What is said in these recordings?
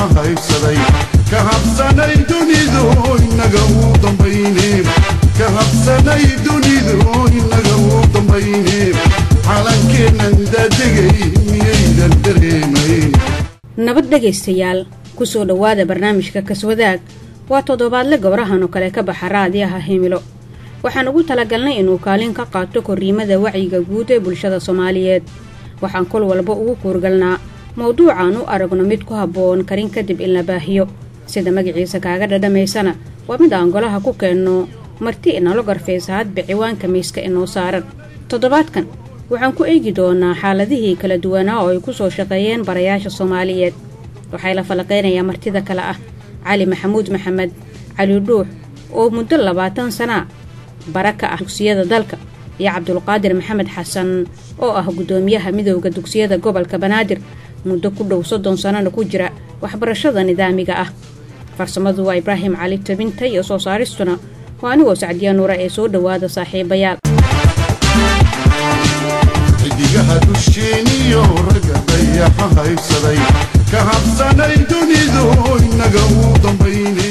dayaxa haysaday ka habsanay dunidu inaga u dambayne ka habsanay dunidu inaga u dambayne calankeennan daadegay miyaydan dareemayn nabad dhegaystayaal ku soo dhowaada barnaamijka kaswadaag waa toddobaadle gobrahan oo kale ka baxa raadiyaha himilo waxaan ugu talagalnay inuu kaalin ka qaato korriimada wacyiga guud ee bulshada soomaaliyeed waxaan kol walba ugu kuurgalnaa mawduucaan u aragno mid ku habboon karin kadib in la baahiyo sida magaciisa kaaga dhadhamaysana waa mid aan golaha ku keenno marti inalo garfaysa hadba ciwaanka miiska inoo saaran toddobaadkan waxaan ku eegi doonaa xaaladihii kala duwanaa oo ay ku soo shaqeeyeen barayaasha soomaaliyeed waxay la falaqaynayaa martida kale ah cali maxamuud maxamed cali dhuux oo muddo labaatan sanaa bara ka ah dugsiyada dalka iyo cabdulqaadir maxamed xasan oo ah guddoomiyaha midowda dugsiyada gobolka banaadir muddo ku dhow soddon sannana ku jira waxbarashada nidaamiga ah farsamadu waa ibraahim cali tabinta iyo soo saaristuna waa anigoo sacdiya nuura ee soo dhowaada saaxiibayaal xidigaha dusheeniyo ragga dayaxa haysaday ka habsanay dunidu inaga u dambayne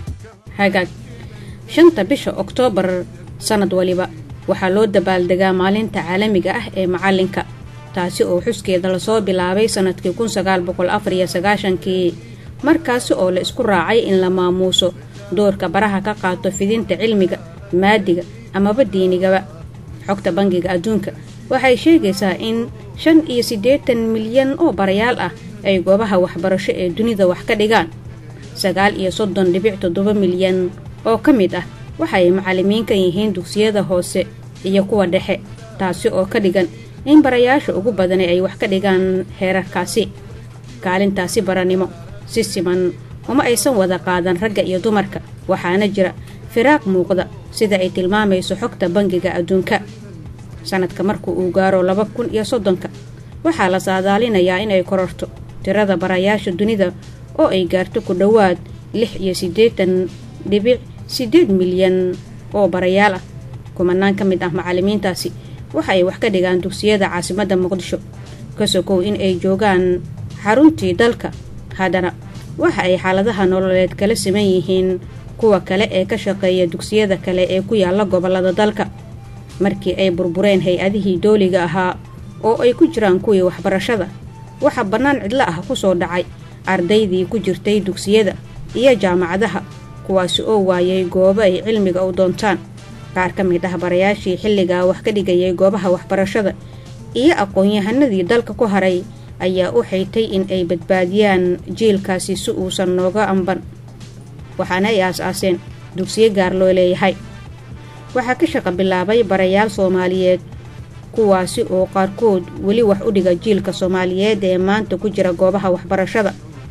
hagaag shanta bisha oktoobar sannad waliba waxaa loo dabaaldegaa maalinta caalamiga ah ee macallinka taasi oo xuskeeda lasoo bilaabay sannadkii kun sagaal boqol afar iyo sagaashankii markaasi oo la isku raacay in la maamuuso doorka baraha ka qaato fidinta cilmiga maadiga amaba diinigaba xogta bangiga adduunka waxay sheegaysaa in shan iyo siddeetan milyan oo barayaal ah ay goobaha waxbarasho ee dunida wax ka dhigaan sagaal iyo soddon dhibic toddoba milyan oo ka mid ah waxay macallimiin ka yihiin dugsiyada hoose iyo kuwa dhexe taasi oo ka dhigan in barayaasha ugu badani ay wax ka dhigaan heerarkaasi kaalintaasi baranimo si siman uma aysan wada qaadan ragga iyo dumarka waxaana jira firaaq muuqda sida ay tilmaamayso xogta bangiga adduunka sannadka marka uu gaaro laba kun iyo soddonka waxaa la saadaalinayaa inay kororto tirada barayaasha dunida oo ay gaarto ku dhowaad lix iyo siddeetan dhibic siddeed milyan oo barayaal ah kumanaan ka mid ah macallimiintaasi waxa ay wax ka dhigaan dugsiyada caasimadda muqdisho ka sokow in ay joogaan xaruntii dalka haddana waxa ay xaaladaha nololeed kala siman yihiin kuwa kale ee ka shaqeeya dugsiyada kale ee ku yaalla gobollada dalka markii ay burbureen hay-adihii dooliga ahaa oo ay ku jiraan kuwii waxbarashada waxaa bannaan cidlo ah ku soo dhacay ardaydii ku jirtay dugsiyada iyo jaamacadaha kuwaasi oo waayay goobo ay cilmiga u doontaan qaar ka mid ah barayaashii xilligaa wax ka dhigayay goobaha waxbarashada iyo aqoon-yahanadii dalka ku haray ayaa u xaytay in ay badbaadiyaan jiilkaasi si uusan nooga amban waxaana ay aas-aaseen dugsiyo gaar loo leeyahay waxaa ka shaqa bilaabay barayaal soomaaliyeed kuwaasi oo qaarkood weli wax u dhiga jiilka soomaaliyeed ee maanta ku jira goobaha waxbarashada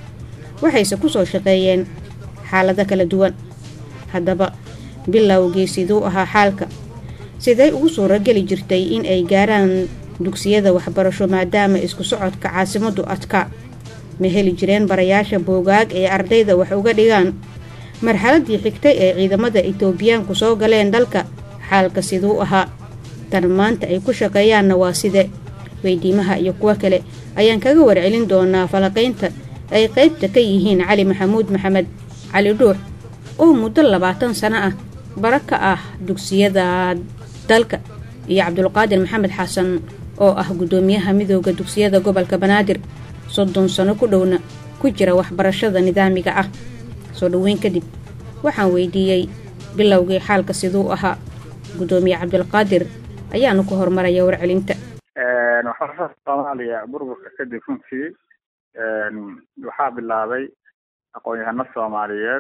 waxayse ku soo shaqeeyeen xaalado kala duwan haddaba bilowgii siduu ahaa xaalka siday ugu suurageli jirtay in ay gaaraan dugsiyada waxbarasho maadaama isku socodka caasimaddu adkaa ma heli jireen barayaasha boogaag ee ardayda wax uga dhigaan marxaladii xigtay ee ciidamada itoobiyaanku soo galeen dalka xaalka siduu ahaa tan maanta ay ku shaqeeyaanna waa side weydiimaha iyo kuwo kale ayaan kaga warcelin doonaa falaqaynta ay qaybta ka yihiin cali maxamuud maxamed cali dhuux oo muddo labaatan sano ah bara ka ah dugsiyada dalka iyo cabdulqaadir maxamed xasan oo ah guddoomiyaha midooda dugsiyada gobolka banaadir soddon sano ku dhowna ku jira waxbarashada nidaamiga ah soo dhoweyn kadib waxaan weydiiyey bilowgii xaalka siduu ahaa guddoomiye cabdulqaadir ayaanu ku horumaraya warcelinta waxbarashada soomaaliya burburka kadib runtii waxaa bilaabay aqoon-yahano soomaaliyeed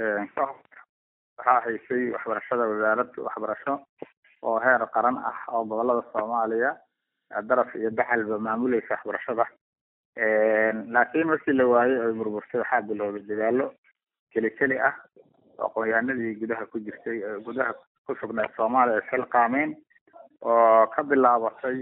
waxaa haysay waxbarashada wasaarad waxbarasho oo heer qaran ah oo gobolada soomaaliya daraf iyo daxalba maamulaysa waxbarashada laakiin markii la waayey oy burburtay waxaa bilowday dadaalo keli keli ah oo aqoon-yahanadii gudaha ku jirtay gudaha ku sugnayd soomaaliya ay xilqaameen oo ka bilaabatay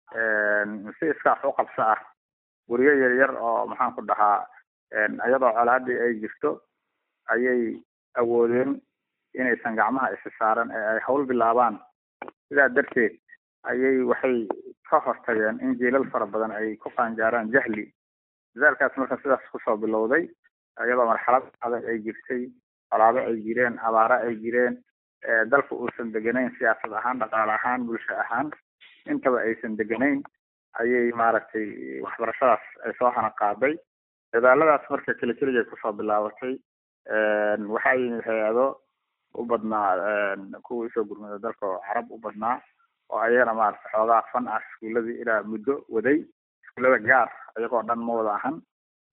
si iskaax u qabso ah guryo yar yar oo maxaan ku dhahaa iyadoo colaadii ay jirto ayay awoodeen inaysan gacmaha isi saaran ee ay hawl bilaabaan sidaa darteed ayay waxay ka hortageen in jiilal fara badan ay ku qaangaaraan jahli dadaalkaas marka sidaas kusoo bilowday iyadoo marxalad adag ay jirtay colaado ay jireen abaaro ay jireen dalka uusan deganayn siyaasad ahaan dhaqaale ahaan bulsho ahaan intaba aysan deganayn ayay maaragtay waxbarashadaas ay soo hana qaaday dadaaladaas marka keli keligay kusoo bilaabatay waxaa yimid hay-ado u badnaa kuwa usoo gurmada dalka oo carab u badnaa oo ayagana maarata xoogaa fan ah iskuuladii ilaa muddo waday iskuullada gaar iyagoo dhan ma wada ahan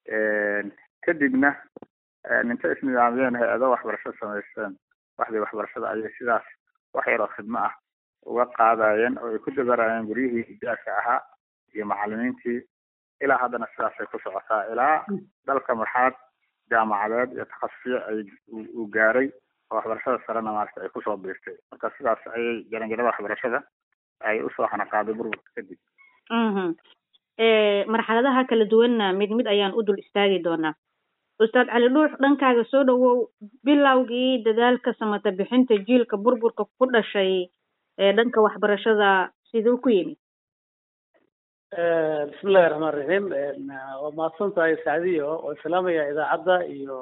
kadibna inta isnidaamyeen hay-ado waxbarasho samaysteen waxdii waxbarashada ayay sidaas wax yaroo khidmo ah uga qaadayeen oo ay ku dabarayeen guryihii ijaarka ahaa iyo macalimiintii ilaa haddana sidaasay ku socotaa ilaa dalka marxalad jaamacadeed iyo takhasusiyo ay uu gaaray oo waxbarashada sarena maarata ay kusoo biirtay marka sidaas ayay jaranjarada waxbarashada ay usoo xanaqaaday burburka kadib marxaladaha kala duwanna mid mid ayaan u dul istaagi doonaa ustaad cali dhuux dhankaaga soo dhawow bilowgii dadaalka samata bixinta jiilka burburka ku dhashay ee dhanka waxbarashada siduu ku yimid bismillahi raxmaan raxiim waa mahadsan tahay sacdiyo oo islaamaya idaacadda iyo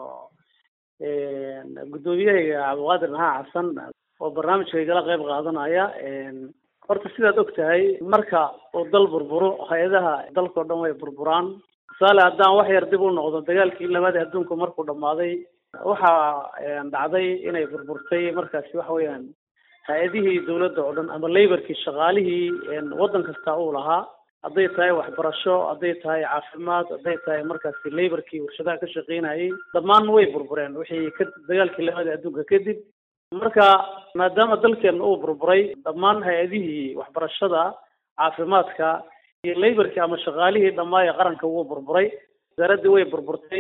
guddoomiyahayga cabdiqaadir maxaa xasan oo barnaamijka igala qayb qaadanaya horta sidaad og tahay marka uu dal burburo hay-adaha dalkao dhan way burburaan tusaale haddaan wax yar dib u noqdo dagaalkii labaad adduunku markuu dhammaaday waxaa dhacday inay burburtay markaasi waxa weeyaan hay-adihii dawladda oo dhan ama laborkii shaqaalihii waddan kasta uu lahaa hadday tahay waxbarasho hadday tahay caafimaad hadday tahay markaasi laborkii warshadaha ka shaqeynayay dhammaan way burbureen wixii ka dagaalkii labaad adduunka kadib marka maadaama dalkeena uu burburay dhammaan hay-adihii waxbarashada caafimaadka iyo laborkii ama shaqaalihii dhammaa ee qaranka wuu burburay wasaaraddii way burburtay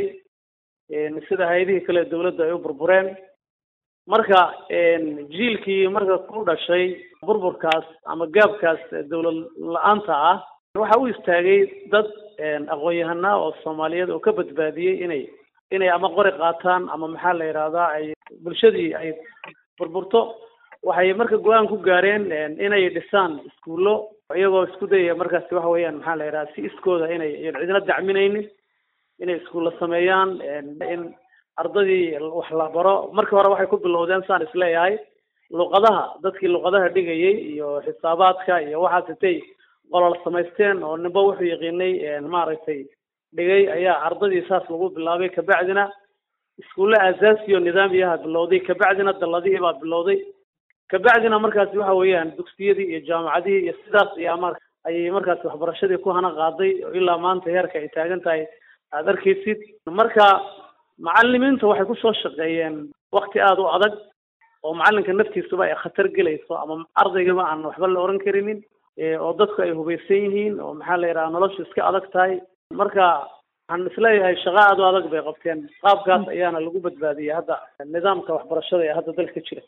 sida hay-adihii kale dawladda ay u burbureen marka jiilkii marka ku dhashay burburkaas ama gaabkaas dawlad la-aanta ah waxa u istaagay dad aqoon-yahana oo soomaaliyeed oo ka badbaadiyey inay inay ama qori qaataan ama maxaa la yidhahdaa ay bulshadii ay burburto waxay marka go-aan ku gaareen inay dhisaan iskuullo iyagoo isku dayaya markaasi waxa weeyaan maxaa la yidhaha si iskooda inay cidina dacminaynin inay iskuulla sameeyaan in ardadii wax la baro markii hore waxay ku bilowdeen saan isleeyahay luqadaha dadkii luqadaha dhigayay iyo xisaabaadka iyo waxaas intay qolol samaysteen oo ninba wuxuu yaqiinay maaragtay dhigay ayaa ardadii saas lagu bilaabay kabacdina iskuulle asaasiyo nidaamiyaha bilowday kabacdina dalladihii baa bilowday kabacdina markaasi waxa weeyaan dugsiyadii iyo jaamacadihii iyo sidaas ayaa mar ayay markaasi waxbarashadii ku hana qaaday oo ilaa maanta heerka ay taagan tahay aada arkaysid marka macalimiinta waxay kusoo shaqeeyeen wakti aada u adag oo macalinka naftiisuba ay khatar gelayso ama ardaygaba aan waxba la oran karinin oo dadku ay hubaysan yihiin oo maxaa la yidhaha noloshu iska adag tahay marka waxaan isleeyahay shaqa aada u adag bay qabteen qaabkaas ayaana lagu badbaadiyey hadda nidaamka waxbarashada ee hadda dalka jira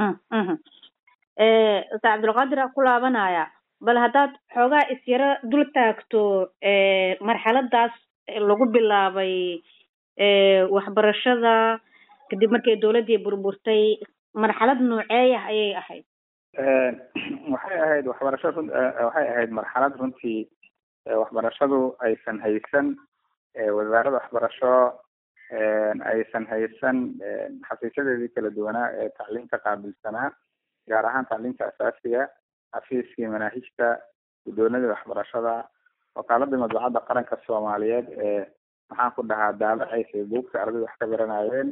ustaad cabdulqaadir a ku laabanaya bal haddaad xoogaa isyaro dul taagto marxaladaas lagu bilaabay waxbarashada kadib markay dawladdii burburtay marxalad nooceeyah ayay ahayd waxay ahayd waxbarasho run waxay ahayd marxalad runtii waxbarashadu aysan haysan wasaaradda waxbarasho aysan haysan xafiisyadeedii kala duwanaa ee tacliimka qaabilsanaa gaar ahaan tacliimta asaasiga xafiiskii manaahijta guddoonadii waxbarashada wakaaladii madbacadda qaranka soomaaliyeed ee maxaan ku dhahaa daabacaysay buugta ardayda wax ka baranayeen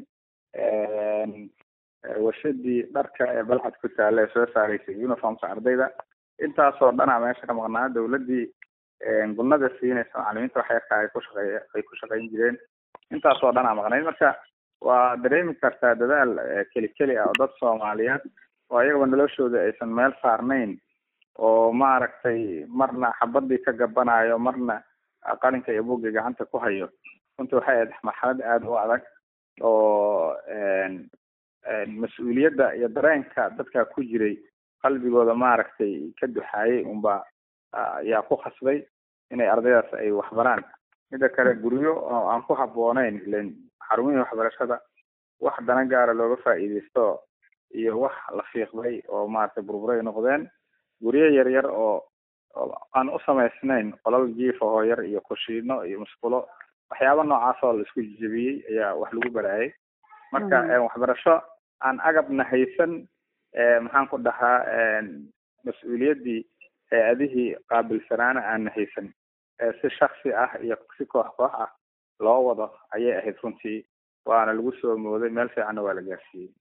warshadii dharka ee balcad ku taalla ee soo saaraysay uniformka ardayda intaasoo dhana meesha ka maqnaa dawladdii gulnada siinaysa macalimiinta wax yarka ay ku shaqey ay ku shaqayn jireen intaasoo dhanaa maqnayd marka waa dareemi kartaa dadaal keli keli ah oo dad soomaaliyeed oo iyagaba noloshooda aysan meel saarnayn oo maaragtay marna xabadii ka gabanayo marna qalinka iyo buugga gacanta ku hayo runtii waxay ahayd marxalad aada u adag oo mas-uuliyadda iyo dareenka dadka ku jiray qalbigooda maaragtay ka duxaayay unba ayaa ku khasbay inay ardaydaas ay waxbaraan mida kale guryo oo aan ku habbooneyn ilen xarumihii waxbarashada wax dana gaara looga faa'iidaysto iyo wax la fiiqday oo maaragtay burburay noqdeen guryo yaryar oo aan u samaysnayn qolal jiif ahoo yar iyo kushiino iyo musqulo waxyaaba noocaas oo la isku jejebiyey ayaa wax lagu baraayay marka waxbarasho aan agabna haysan maxaan ku dhahaa mas-uuliyaddii hay-adihii qaabilsanaana aanna haysan si shaksi ah iyo si koox koox ah loo wado ayay ahayd runtii waana lagu soo mooday meel fiicanna waa la gaarsiiyey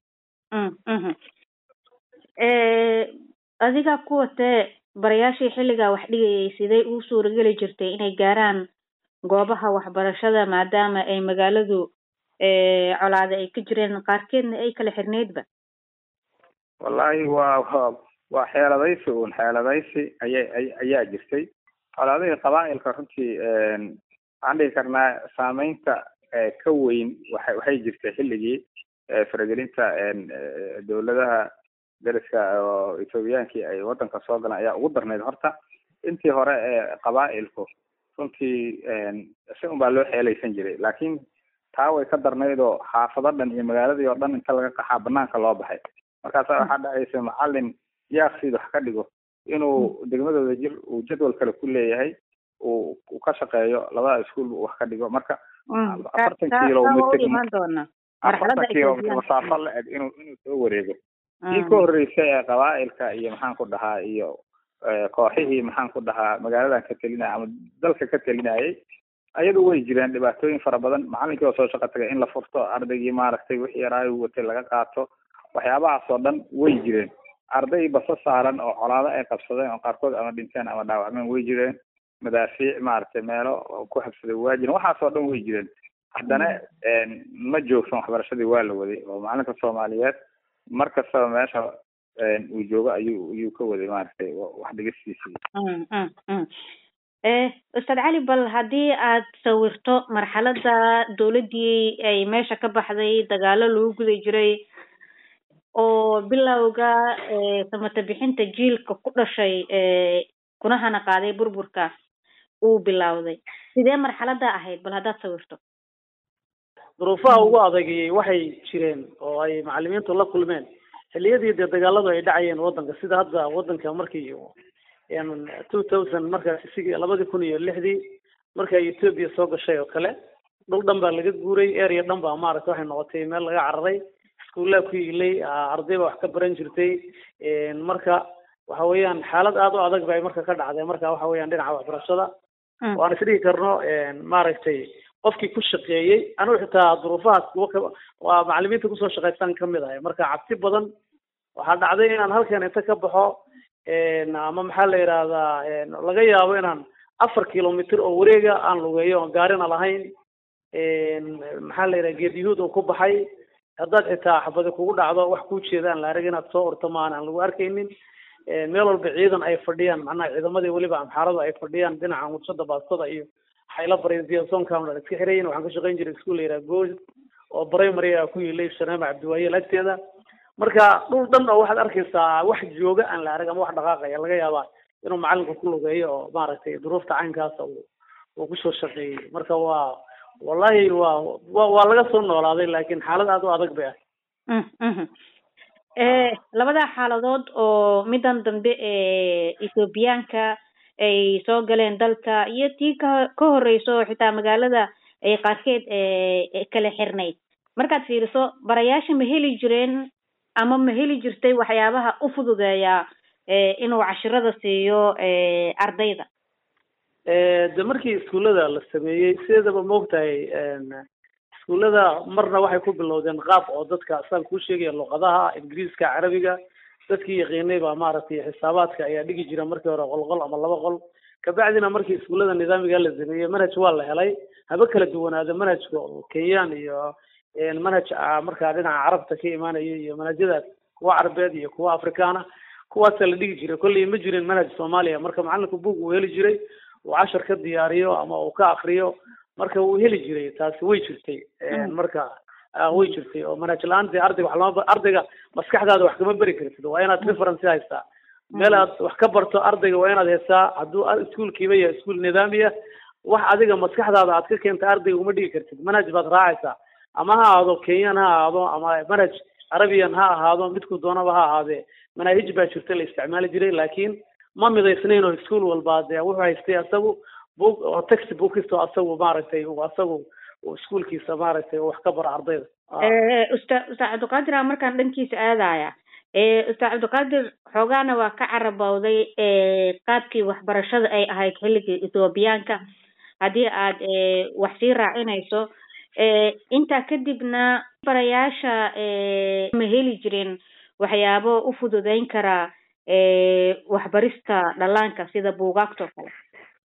adiga kuwa tee barayaashii xilligaa wax dhigayay sidee uu suurageli jirtay inay gaaraan goobaha waxbarashada maadaama ay magaaladu colaade ay ka jireen qaarkeedna ay kala xirneydba wallahi waa waa xeeladaysi uun xeeladaysi aya ayaa jirtay colaadihii qabaa'ilka runtii waxaan dhihi karnaa saameynta ka weyn waxa waxay jirtay xilligii faragelinta dowladaha dariska oo ethoobiyankii ay waddanka soo galeen ayaa ugu darnayd horta intii hore ee qabaa'ilku runtii si un baa loo xeelaysan jiray laakiin taa way ka darnayd oo xaafado dhan iyo magaaladii oo dhan inta laga qaxaa banaanka loo baxay markaasa waxaa dhacaysa macalin yaaqsiid wax ka dhigo inuu degmadooda jir uu jadwal kale ku leeyahay uu uu ka shaqeeyo labada iskuol wax ka dhigo marka afartan kilomitr afartan kilomitr masaafo la eg inuu inuu soo wareego kii ka horreysay ee qabaa'ilka iyo maxaan ku dhahaa iyo kooxihii maxaan ku dhahaa magaaladan ka telinaya ama dalka ka telinayay ayadu way jireen dhibaatooyin fara badan macalinkii oo soo shaqo tagay in la furto ardaygii maaragtay wixii yaraayu watay laga qaato waxyaabahaas oo dhan way jireen arday basa saaran oo colaado ay qabsadeen oo qaarkood ama dhinteen ama dhaawacmeen way jireen madaafiic maaragtay meelo ku habsaday waa jireen waxaas oo dhan way jireen haddana ma joogsan waxbarashadii waa la waday oo macalinka soomaaliyeed mar kastaba meesha uu joogo ayuu ayuu ka waday maaragtay wax dhigistiisii ustaad cali bal haddii aad sawirto marxaladda dowladdii ay meesha ka baxday dagaalo lagu guda jiray oo bilowga samata bixinta jiilka ku dhashay kuna hana qaaday burburka uu bilowday sidee marxaladda ahayd bal haddaad sawirto duruufaha ugu adagayay waxay jireen oo ay macalimiintu la kulmeen xilliyadii dee dagaaladu ay dhacayeen waddanka sida hadda waddanka markii two thousand markaas isigi labadii kun iyo lixdii markii ay ethoobia soo gashay oo kale dhul dhan baa laga guuray area dhan baa maaragta waxay noqotay meel laga cararay iskuullaa ku ilay arday baa wax ka baran jirtay marka waxa weeyaan xaalad aada u adag bay marka ka dhacday marka waxa weeyaan dhinaca waxbarashada waan isdhihi karno maaragtay qofkii ku shaqeeyey anigu xitaa duruufahaas kuwa ka waa macalimiinta kusoo shaqaystaan kamid ahay marka cabsi badan waxaa dhacday inaan halkan inta ka baxo ama maxaa la yidhahdaa laga yaabo inaan afar kilomitr oo wareega aan lugeeyo oon gaarina lahayn maxaa la yidhaha geed yahuud oo ku baxay haddaad xitaa xabadi kugu dhacdo wax kuu jeeda aan la arag inaad soo urto maan aan lagu arkaynin meel walba ciidan ay fadhiyaan macnaha ciidamadii weliba amxaaradu ay fadhiyaan dhinaca mudsada baastada iyo xayla barizonkamla iska xirayin waxaan ka shaqayn jiray iskuul la yidhaha good oo primary a ku yilay shaneema cabdiwaayel agteeda marka dhul dhan oo waxaad arkaysaa wax jooga aan la arag ama wax dhaqaaqaya laga yaabaa inuu macalinku ku lugeeyo oo maaragtay duruufta caynkaasa uu uu kusoo shaqeeyey marka waa wallahi waa wa waa laga soo noolaaday laakiin xaalad aada u adag bay ah labada xaaladood oo midan dambe ee ethoobiyaanka ay soo galeen dalka iyo tii ka ka horeyso xitaa magaalada ay qaarkeed kala xirnayd markaad fiiriso barayaasha ma heli jireen ama ma heli jirtay waxyaabaha u fududeeya inuu cashirada siiyo ardayda de markii iskuullada la sameeyey sideedaba maogtahay iskuullada marna waxay ku bilowdeen qaab oo dadka saan kuu sheegaya luqadaha ingiriiska carabiga dadkii yaqiinay baa maaragtay xisaabaadka ayaa dhigi jira markii hore qol qol ama laba qol kabacdina markii iskuullada nidaamiga la sameeyey manhaj waa la helay haba kala duwanaada manhajka kenyaan iyo manhaj markaa dhinaca carabta ka imaanaya iyo manhajyadaas kuwa carabeed iyo kuwa afrikaana kuwaasa la dhigi jiray kolley ma jirin manhaj soomaaliya marka macalinku buug uu heli jiray uu cashar ka diyaariyo ama uu ka akriyo marka wuu heli jiray taasi way jirtay marka way jirtay oo manhaj la-aan dee ardayga wax lama ardayga maskaxdaada wax kama beri kartid waa inaad reference haystaa meel aad wax ka barto ardayga waa inaad haystaa hadduu iskuolkiiba yahay iskuol nidaamiya wax adiga maskaxdaada aad ka keenta ardayga uma dhigi kartid manhaj baad raacaysaa ama ha ahaado kenyan ha ahaado ama manhaj carabian ha ahaado midku doonaba ha ahaadee manaahij baa jirta la isticmaali jiray laakiin ma midaysnayn oo iskuol walba dee wuxuu haystay isagu book oo text bookist oo asagu maaragtay uu asagu uu iskuolkiisa maaragtay wax ka baro ardayda usta ustaad cabdiqaadir a markaan dhankiisa aadaya ustaad cabdiqaadir xoogaana waa ka carabowday qaabkii waxbarashada ay ahayd xilligii ethoobiyaanka haddii aad wax sii raacinayso intaa kadibna barayaasha ma heli jirin waxyaabo u fududeyn karaa waxbarista dhallaanka sida buugaagta oo kale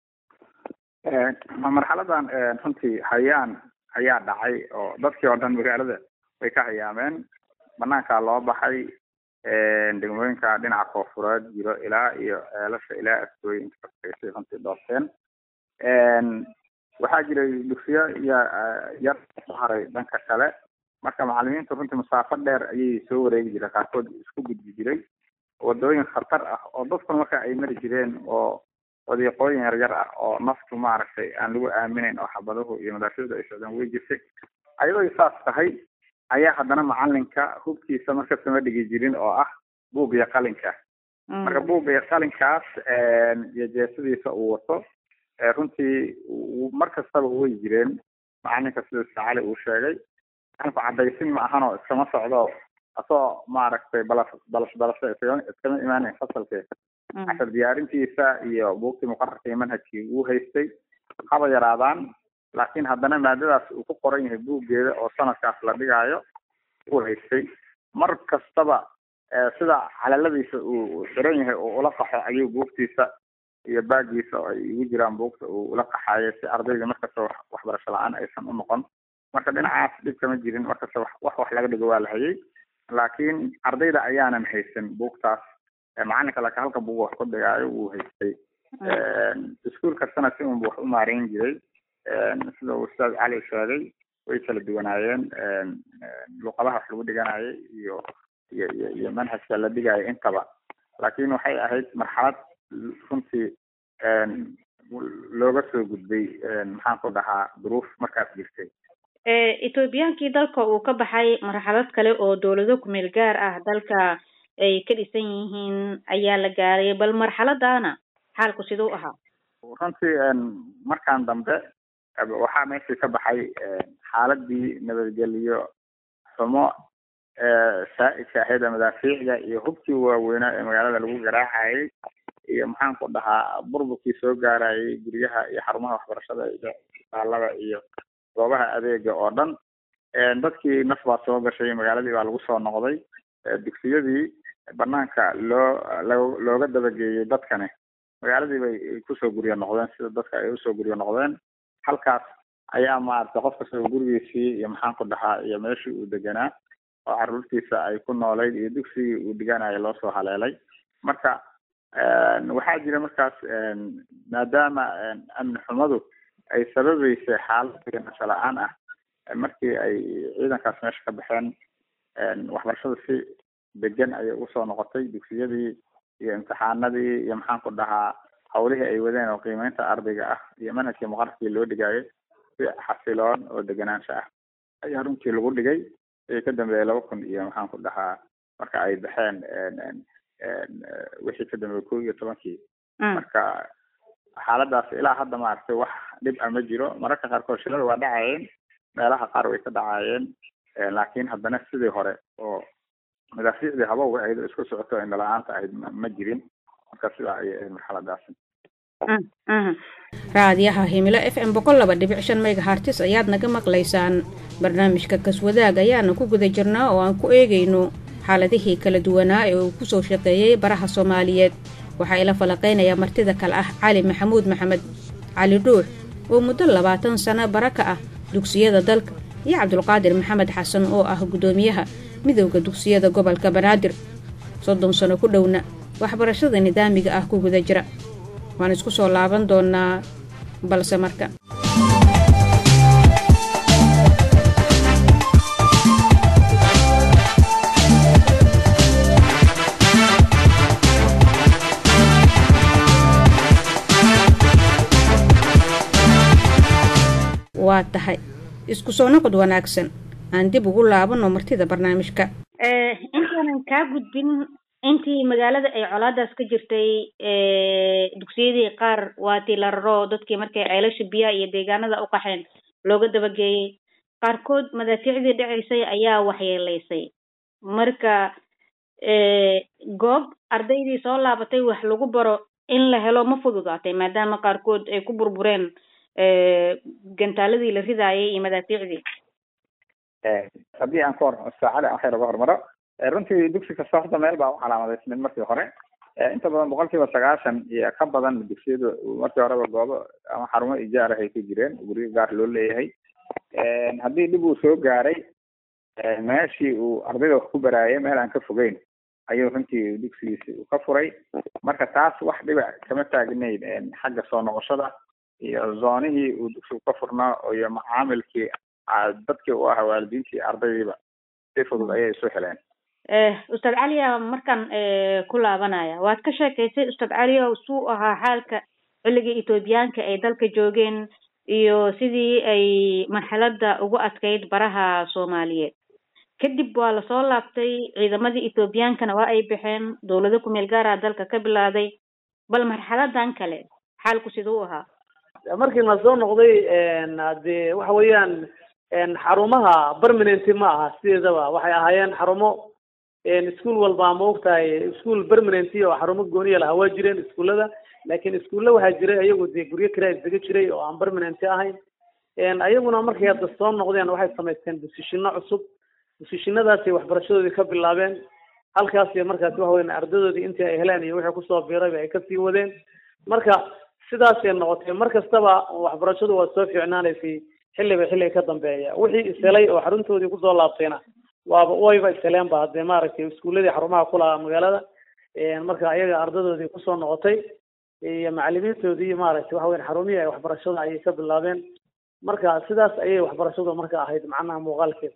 marxaladan runtii hayaan ayaa dhacay oo dadkii oo dhan magaalada way ka hayaameen banaankaa loo baxay degmooyinka dhinaca koofureed jiro ilaa iyo ceelasha ilaa askooyi inta kaskaysay runtii doorteen waxaa jiray dugsiyo iyo yar soo haray dhanka kale marka macalimiintu runtii masaafo dheer ayay soo wareegi jireen qaarkood isku gudbi jiray wadooyin khatar ah oo dadkuna marka ay mari jireen oo wadiiqooyin yaryar ah oo naftu maaragtay aan lagu aaminayn oo xabaduhu iyo madaaficdu ay socdaan way jirtay ayadoo saas tahay ayaa haddana macalinka hubkiisa markasta ma dhigi jirin oo ah buug iyo qalinka marka buugga iyo qalinkaas iyo jeesadiisa uu wato runtii mar kastaba way jireen macalinka sida sacali uu sheegay macalinku cadaysin ma ahanoo iskama socdo asoo maaragtay balas balas balase iskama imaanayn fasalke cashar diyaarintiisa iyo buugtii muqararka iyo manhajkii uu haystay haba yaraadaan laakiin haddana maadadaas uu ku qoran yahay buuggeeda oo sanadkaas la dhigaayo uu haystay mar kastaba sida calaladiisa uu xiran yahay oo ula qaxo ayuu buugtiisa iyo baagiisa oo ay igu jiraan buugta uu ula qaxaayo si ardayda markasta waxbarasho la-aan aysan u noqon marka dhinacaas dhib kama jirin markasta wax wax laga dhigo waa la hayay laakiin ardayda ayaanan haysan buugtaas macalinka laakiin halka buug wax ku dhigaayo wuu haystay iskuol kastana si unba wax u maareyn jiray sida uu ustaad cali sheegay way kala duwanaayeen luqadaha wax lagu dhiganayay iyo iyo iyo iyo manhajka la dhigayo intaba laakiin waxay ahayd marxalad runtii looga soo gudbay maxaan ku dhahaa duruuf markaas jirtay ethoobiyankii dalka uu ka baxay marxalad kale oo dowlado kumeel gaar ah dalka ay ka dhisan yihiin ayaa la gaaray bal marxaladana xaalku siduu ahaa runtii markaan dambe waxaa meeshii ka baxay xaaladii nabadgeliyo xumo saa-idka ahayd ee madaafiicda iyo hubkii waaweynaa ee magaalada lagu garaacayay iyo maxaan ku dhahaa burburkii soo gaarayay guryaha iyo xarumaha waxbarashada iyo isbitaalada iyo goobaha adeega oo dhan dadkii naf baa soo gashay magaaladii baa lagu soo noqday dugsiyadii banaanka loo lo looga dabageeyey dadkani magaaladii bay kusoo guryo noqdeen sida dadka ay usoo guryo noqdeen halkaas ayaa maaragtay qof kasta gurigiisii iyo maxaan ku dhahaa iyo meeshii uu deganaa oo caruurtiisa ay ku noolayd iyo dugsigii uu dhiganayo loo soo haleelay marka waxaa jira markaas maadaama amni xumadu ay sababeysay xaalad nasho la-aan ah markii ay ciidankaas meesha ka baxeen waxbarashada si degan ayay usoo noqotay dugsiyadii iyo imtixaanadii iyo maxaan ku dhahaa hawlihii ay wadeen oo qiimeynta ardayga ah iyo manhajkii muqararkii loo dhigaayo si xasiloon oo deganaansho ah ayaa runtii lagu dhigay wixii ka dambeeyay laba kun iyo maxaan ku dhahaa marka ay baxeen wixii ka dambeeyay kow iyo tobankii marka xaaladaas ilaa hadda maaragtay wax dhib a ma jiro mararka qaarkood shilada waa dhacayeen meelaha qaar way ka dhacayeen laakiin haddana sidii hore oo madaafiicdii habowga ahayd oo isku socoto indhala-aanta ahayd ma jirin marka sidaa ayay ahayd marxaladaasi raadiyaha himilo f m boqol laba dhibic shan megahartis ayaad naga maqlaysaan barnaamijka kaswadaag ayaana ku guda jirnaa oo aan ku eegayno xaaladihii kala duwanaa ee uu kusoo shaqeeyey baraha soomaaliyeed waxaa ila falaqaynayaa martida kale ah cali maxamuud maxamed cali dhuux oo muddo labaatan sano bara ka ah dugsiyada dalka iyo cabdulqaadir maxamed xasan oo ah guddoomiyaha midowda dugsiyada gobolka banaadir soddon sano ku dhowna waxbarashada nidaamiga ah ku guda jira waan isku soo laaban doonaa balse marka waa tahay isku soo noqod wanaagsan aan dib ugu laabanno martida barnaamijka intaanan kaa gudbin intii magaalada ay colaadaas ka jirtay dugsiyadii qaar waatii la raro dadkii markay ceelasha biyaha iyo deegaanada u qaxeen looga dabageeyey qaarkood madaafiicdii dhacaysay ayaa waxyeelaysay marka goob ardaydii soo laabatay wax lagu baro in la helo ma fududaatay maadaama qaarkood ay ku burbureen gantaaladii la ridaayay iyo madaafiicdii haddii aan ka hor saacada waxay laga hormaro runtii dugsi kasta horta meel baa u calaamadaysnayd markii hore inta badan boqol kiiba sagaashan iyo ka badan dugsiyadu markii horeba goobo ama xarumo ijaar ah ay ku jireen guryo gaar loo leeyahay haddii dhib uu soo gaaray meeshii uu ardayda wax ku baraayay meel aan ka fogeyn ayuu runtii dugsigiisi ka furay marka taas wax dhiba kama taagnayn xagga soo noqoshada iyo zoonihii uu dugsigu ka furnaa iyo macaamilkii dadkii u ahaa waalidiintii ardaydiiba si fudud ayay isu heleen ustaad caliya markaan ku laabanaya waad ka sheekaysay ustaad caliya suu ahaa xaalka xilligii etoobiyaanka ay dalka joogeen iyo sidii ay marxalada ugu adkayd baraha soomaaliyeed kadib waa lasoo laabtay ciidamadii ethoobiyankana waa ay baxeen dowlado kumeel gaara dalka ka bilaaday bal marxaladan kale xaalku siduu ahaa markii la soo noqday dee waxa weeyaan xarumaha permanenty ma aha sideedaba waxay ahaayeen xarumo iskuol walba ma ogtahay iskuol permanenty oo xarumo gooniya lahaa waa jireen iskuullada laakiin iskuulla waxaa jiray ayagu dee guryo kale isaga jiray oo aan permanenty ahayn ayaguna markay hadda soo noqdeen waxay samaysteen desishino cusub desishinadaasay waxbarashadoodii ka bilaabeen halkaasay markaasi waxa weyan ardadoodii intii ay heleen iyo wixii kusoo biirayba ay kasii wadeen marka sidaasay noqotay mar kastaba waxbarashadu waa soo fiicnaanaysay xilliba xilliga ka dambeeya wixii ishelay oo xaruntoodii kusoo laabtayna waaba wayba isheleenba haddee maaragtay iskuuladii xarumaha ku lahaa magaalada marka ayaga ardadoodii kusoo noqotay iyo macalimiintoodii maaragtay waxa weyan xarumihii ay waxbarashada ayay ka bilaabeen marka sidaas ayay waxbarashadu marka ahayd macnaha muuqaalkeeda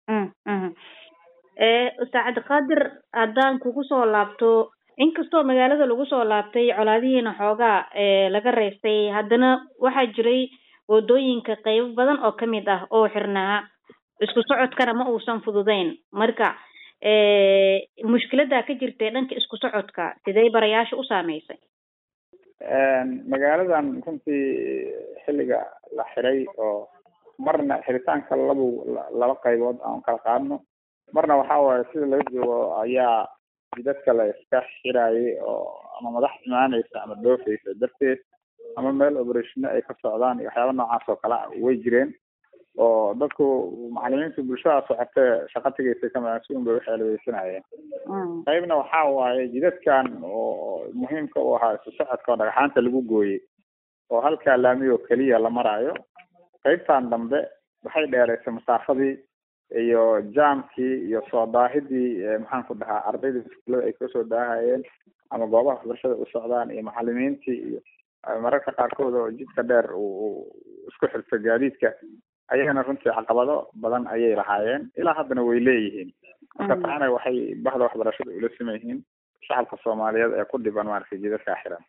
ustaad cabdiqaadir haddaan kugu soo laabto inkastoo magaalada lagu soo laabtay colaadihiina xoogaa laga reystay haddana waxaa jiray wadooyinka qeybo badan oo kamid ah oo xirnaa isku socodkana ma uusan fududeyn marka mushkilada ka jirtay dhanka isku socodka sidee barayaasha u saameysay magaaladan runtii xilliga la xiray oo marna xiritaanka labu laba qaybood aan kala qaadno marna waxa waaye sida laga joogo ayaa jidadka la iska xirayay oo ama madax imaaneysa ama dhoofeysa darteed ama meel operationa ay ka socdaan iyo waxyaaba noocaas oo kale ah way jireen oo dadku macalimiinta bulshada socotee shaqa tegeysa kamasuun bay uxeelaweysanayeen qaybna waxa waaye jidadkan oo muhiimka u ahaa isu socodka oo dhagxaanta lagu gooyey oo halkaa laami oo keliya la maraayo qaybtan dambe waxay dheereysay masaafadii iyo jaamkii iyo soo daahidii maxaan ku dhahaa ardayda iskuullada ay kasoo daahayeen ama goobaha waxbarashada u socdaan iyo macalimiintii iyo mararka qaarkood oo jidka dheer uu isku xirto gaadiidka ayagana runtii caqabado badan ayay lahaayeen ilaa haddana way leeyihiin marka taana waxay bahda waxbarashada ula siman yihiin shacabka soomaaliyeed ee ku dhiban maaragtay jidadkaa xiran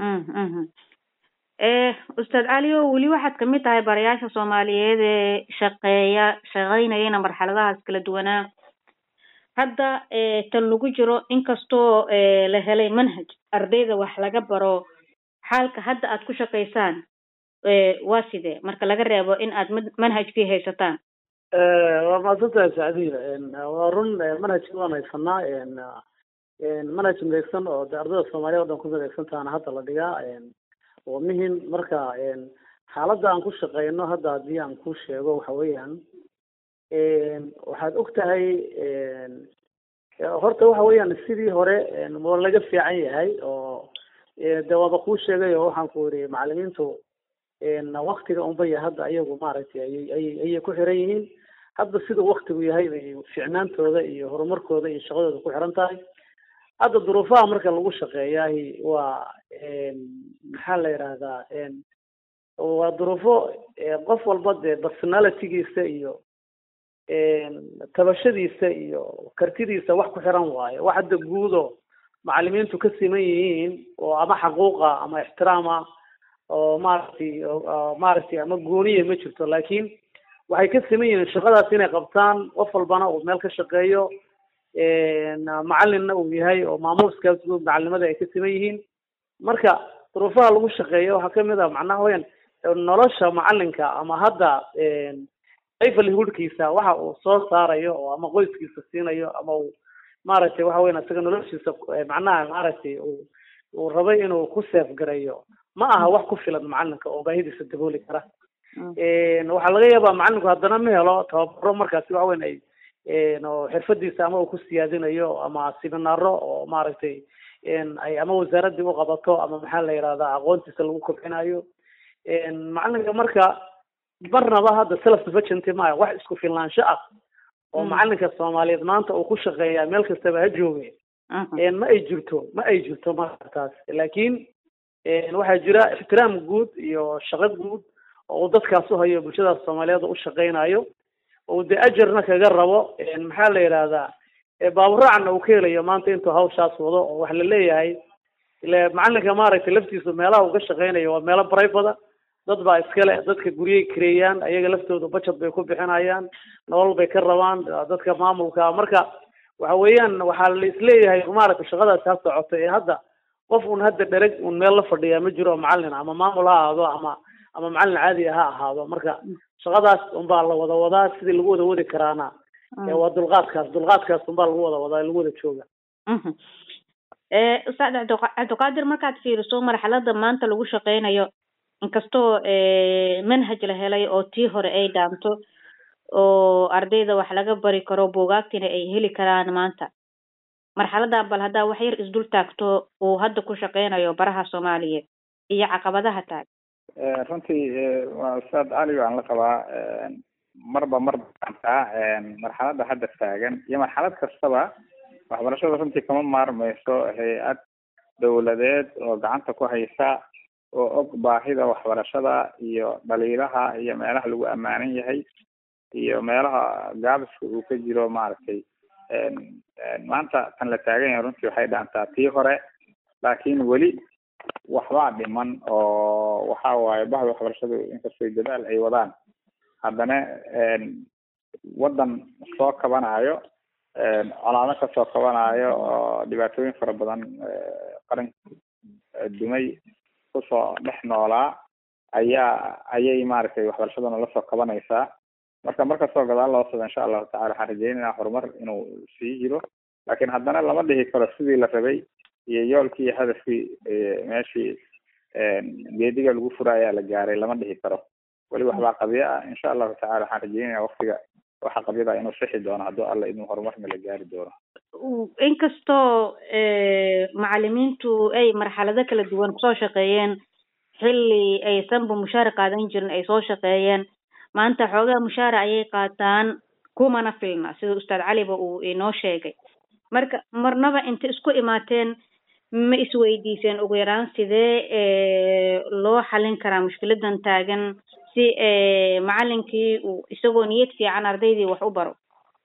ustaad caliyo weli waxaad kamid tahay barayaasha soomaaliyeed ee shaqeeya shaqeynayana marxaladahaas kala duwanaa hadda tan lagu jiro inkastoo la helay manhaj ardayda wax laga baro xaalka hadda aad ku shaqaysaan waa sidee marka laga reebo in aad manhajkii haysataan waa mahadsantahay sacdiya waa run manhajkii waan haysanaa manhaj midaysan oo de ardayda soomaaliya o dhan ku midaysan tahana hadda la dhigaa waa muhim marka xaaladda aan ku shaqeyno hadda haddii aan ku sheego waxa weeyaan waxaad og tahay horta waxa weeyaan sidii hore waa laga fiican yahay oo de waaba kuu sheegay oo waxaan ku yidhi macalimiintu waktiga unbaya hadda ayagu maaragtay ayay ayay ayay ku xiran yihiin hadda sida waktigu yahay bay ficnaantooda iyo horumarkooda iyo shaqadooda ku xiran tahay hadda duruufaha marka lagu shaqeeyahi waa maxaa la yidhahdaa waa duruufo qof walba dee personalitygiisa iyo tabashadiisa iyo kartidiisa wax ku xiran waayo wax hadda guudo macalimiintu ka siman yihiin oo ama xaquuqa ama ixtiraama oo maaragtay maaragtay ama gooniya ma jirto laakiin waxay ka siman yihiin shaqadaas inay qabtaan qof walbana uu meel ka shaqeeyo macalinna uu yahay oo maamuuskaas guud macalinimada ay ka siman yihiin marka duruufaha lagu shaqeeyo waxaa kamid ah macnaha weyan nolosha macalinka ama hadda livelihoodkiisa waxa uu soo saarayo oo ama qoyskiisa siinayo ama uu maaragtay waxa weyan isaga noloshiisa macnaha maaragtay uu uu rabay inuu ku seef gareeyo ma aha wax ku filan macalinka oo baahidiisa dabooli kara waxaa laga yaabaa macalinku haddana ma helo tababaro markaasi waxa weyn ay oo xirfadiisa ama uu ku siyaadinayo ama seminaaro oo maaragtay ay ama wasaaradii u qabato ama maxaa la yidhahdaa aqoontiisa lagu kobcinayo macalinka marka marnaba hadda self sufficienty maya wax isku filnaansho ah oo macalinka soomaaliyeed maanta uu ku shaqeeya meel kastaba ha jooge ma ay jirto ma ay jirto marka taas laakiin waxaa jira ixtiraam guud iyo shaqo guud oo uu dadkaas u hayo bulshadaas soomaaliyeed u shaqeynayo oo dee ajarna kaga rabo maxaa la yidhahdaa baaburaacna uu ka helayo maanta intuu hawshaas wado oo waxa la leeyahay ile macalinka maaragtay laftiisu meelaha uu ka shaqeynayo waa meelo brivada dad baa iskale dadka guryay kareeyaan ayaga laftooda budget bay ku bixinayaan nolol bay ka rabaan dadka maamulka marka waxa weeyaan waxaa la isleeyahay maaragtay shaqadaasi ha socoto ee hadda qof un hadda dhereg un meel la fadhiyaa ma jiro macalin ama maamul ha ahaado ama ama macalin caadi ha ahaado marka shaqadaas unbaa la wada wadaa sidii lagu wada wadi karaana waa dulqaadkaas dulqaadkaas unbaa lagu wada wadaa lagu wada jooga ustaad cabdiqaadir markaad fiiriso marxalada maanta lagu shaqeynayo inkastoo manhaj la helay oo tii hore ay dhaamto oo ardayda wax laga bari karo buugaagtina ay heli karaan maanta marxaladan bal haddaa wax yar isdul taagto uu hadda ku shaqeynayo baraha soomaaliyeed iyo caqabadaha taag runtii waa ustaad cali baan la qabaa marba marba antaa marxalada hadda taagan iyo marxalad kastaba waxbarashada runtii kama maarmayso hay-ad dawladeed oo gacanta ku haysa oo og baahida waxbarashada iyo dhaliilaha iyo meelaha lagu ammaanan yahay iyo meelaha gaabiska uu ka jiro maaragtay maanta tan la taagan yahay runtii waxay dhaantaa tii hore laakiin weli waxbaa dhiman oo waxa waaye bahda waxbarashadu inkastoo dadaal ay wadaan haddana waddan soo kabanayo colaado kasoo kabanayo oo dhibaatooyin fara badan qaran dumay kusoo dhex noolaa ayaa ayay maaragtay waxbarashaduna lasoo kabanaysaa marka markastoo gadaal loo socdo insha allahu tacala waxaan rajeynayna horumar inuu sii jiro laakiin haddana lama dhihi karo sidii la rabay iyo yoolkii iyo hadafkii meeshii geediga lagu fura ayaa la gaaray lama dhihi karo weli waxbaa qabyo ah insha allahu tacala waxaan rajeynaya waktiga waxa qabyada inuu sixi doono hadduu alla inuu horumarna la gaari doono inkastoo macalimiintu ay marxalado kala duwan kusoo shaqeeyeen xilli aysanba mushaar qaadan jirin ay soo shaqeeyeen maanta xoogaa mushaara ayay qaataan kumana filna sida ustaad caliba uu inoo sheegay marka marnaba inta isku imaateen ma isweydiiseen ugu yaraan sidee loo xalin karaa mushkiladan taagan si macalinkii uu isagoo niyad fiican ardaydii wax u baro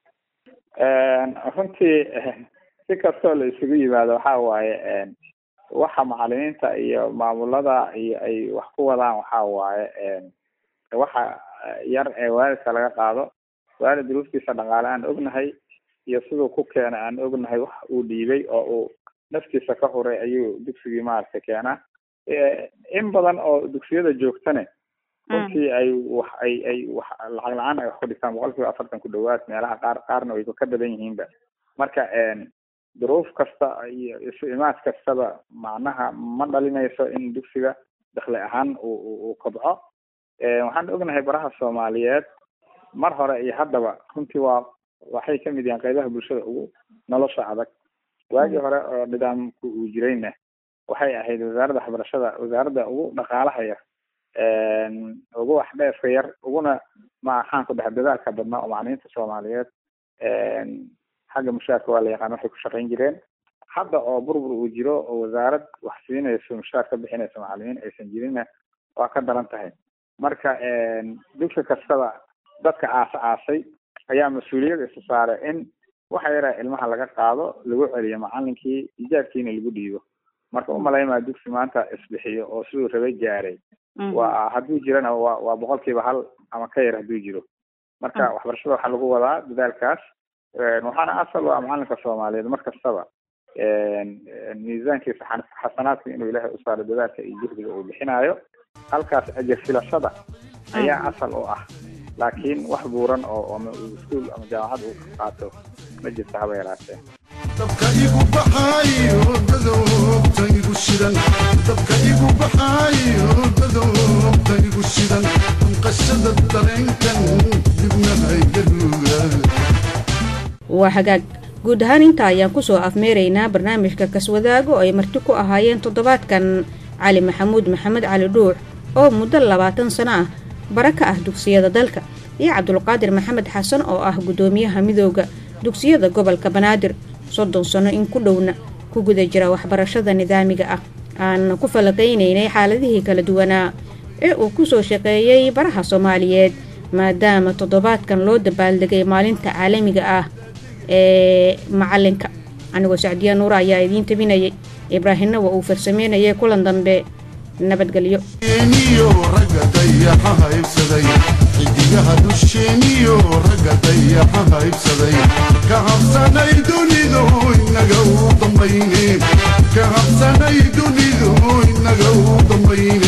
runtii si kastoo la isugu yimaado waxa waaye waxa macalimiinta iyo maamulada iyo ay wax ku wadaan waxa waaye waxa yar ee waalidka laga qaado waalid duruuftiisa dhaqaale aan ognahay iyo siduu ku keenay aan ognahay wax uu dhiibay oo uu naftiisa ka huray ayuu dugsigii maaragtay keenaa in badan oo dugsiyada joogtane runtii ay wax ay ay wax lacag la-aan ay wax ku dhigtaan boqol kiiba afartan ku dhawaad meelaha qaar qaarna way ka badan yihiinba marka duruuf kasta iyo isu imaad kastaba macnaha ma dhalinayso in dugsiga dakli ahaan uu uu kobco waxaan ognahay baraha soomaaliyeed mar hore iyo haddaba runtii waa waxay kamid yihiin qaybaha bulshada ugu nolosha adag waagii hore oo nidaamku uu jirayna waxay ahayd wasaaradda waxbarashada wasaaradda ugu dhaqaalaha yar ugu wax dheefka yar uguna maxaan ku dhex dadaalka badnaa oo macalimiinta soomaaliyeed xagga mushaarka waa la yaqaan waxay ku shaqayn jireen hadda oo burbur uu jiro oo wasaarad wax siinayso mushaar ka bixinayso macalimiin aysan jirinna waa ka daran tahay marka dugsi kastaba dadka aasa aasay ayaa mas-uuliyad isa saare in waxa yaraa ilmaha laga qaado lagu celiyo macalinkii ijaabkiina lagu dhiibo marka umalaymaa dugsi maanta isbixiyo oo siduu rabay gaaray waa hadduu jirana waa waa boqolkiiba hal ama ka yar hadduu jiro marka waxbarashada waxaa lagu wadaa dadaalkaas waxaana asal u ah macalinka soomaaliyeed mar kastaba miisaankiisa xasanaadka inuu ilaahay u saaro dadaalka iyo juhdiga uu bixinayo halkaas ajir filashada ayaa asal u ah laakiin wax buuran oo ama iskuol ama jaamacad uu ka qaato ma jirto haba yaraatee dabka igu baxaayo dadobta igu shidan dabka igu baxaayo dadobta igu shidan qashada dareenkan dibna haygaruga waa hagaag guud ahaan intaa ayaan kusoo afmeeraynaa barnaamijka kaswadaago oo ay marti ku ahaayeen toddobaadkan cali maxamuud maxamed cali dhuux oo muddo labaatan sano ah bara ka ah dugsiyada dalka iyo cabdulqaadir maxamed xasan oo ah guddoomiyaha midooda dugsiyada gobolka banaadir soddon sano in ku dhowna ku guda jira waxbarashada nidaamiga ah aan ku falaqaynaynay xaaladihii kala duwanaa ee uu kusoo shaqeeyey baraha soomaaliyeed maadaama toddobaadkan loo dabaaldegay maalinta caalamiga ah ee macalinka anigoo sacdiya nuura ayaa idiin tabinayay ibraahimna waa uu farsameynayay kulan dambe nabadgelyo eniyo ragga dayaxa haybsaday xidigaha dusheeniyo ragga dayaxa haybsaday ka habsanay dunidu inaga u dambayne ka habsanay dunidu inaga u dambayne